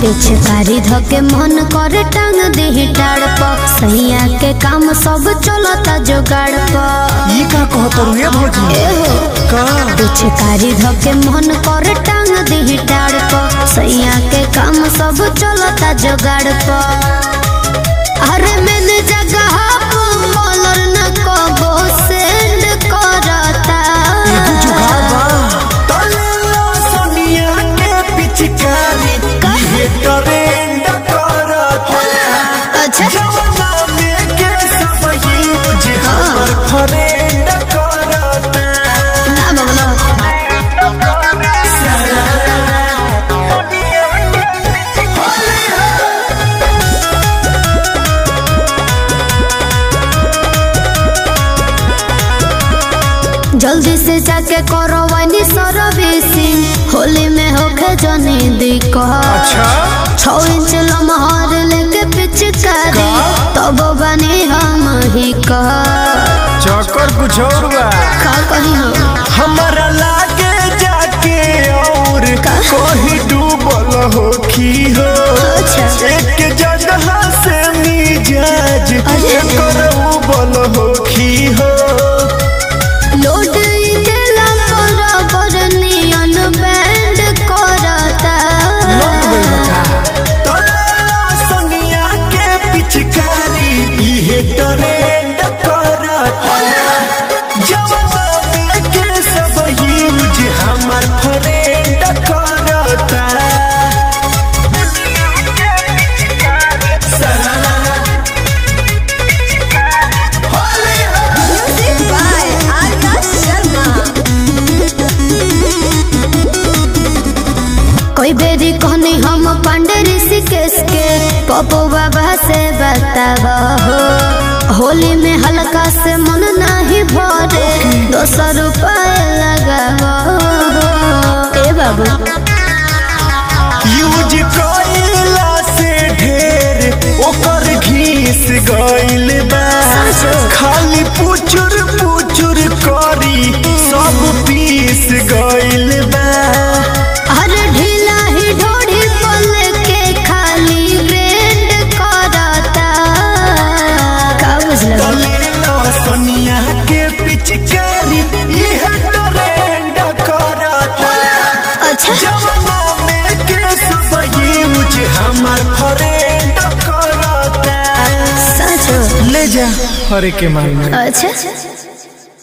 पिछकारी धके मन करे टांग देही टाड़ प सैया के काम सब चलता जोगाड़ प ई का कहत रे भौजी एहो का पिछकारी धके मन करे टांग देही टाड़ प सैया के काम सब चलता जोगाड़ प अरे मैंने जगह को मॉलर न कबो सेंड करता एगो जुगाड़ बा तले लो सोनिया के पिचकारी ये ट्रेंड करत अच्छा जवाना में के सब ही जे हमर फ्रेंड करत ना बगलो जल्दी से जाके करो वानी सर्विसिंग होली में होके जनी दिक्कत अच्छा छौ इंच लमहर लेके पिचकारी तब बनी हम ही कह चक्कर कुछ और बा का कही हम हमारा लागे जाके और कहीं डूबल हो की हो अच्छा। एक जगह से मिजाज अरे। एकर उबल हो की हो लोड देला बराबर नियन बैंड करता तोरा संगिया के पिचकारी इहे ट्रेंड करता जवाना के सब यूज हमार फ्रेंड करता कोई बेरी कहनी हम पांडे ऋषिकेश के पप्पू बाबा से बतावा हो होली में हल्का से मन नहीं भरे दो सौ रुपये लगावा हो। ए बाबू यूज कइला से ढेर ओकर घीस गइल बा खाली पुचुर पुचुर करी सब पीस गइल बा अरे ढीला ही ढोड़ी पल के खाली ब्रेंड करता का बुझल कलेलो सोनिया के पिचकारी इह ट्रेंड करता अच्छा जवाना में के सब यूज हमार फ्रेंड करता सच ले जा हरे के माल में अच्छा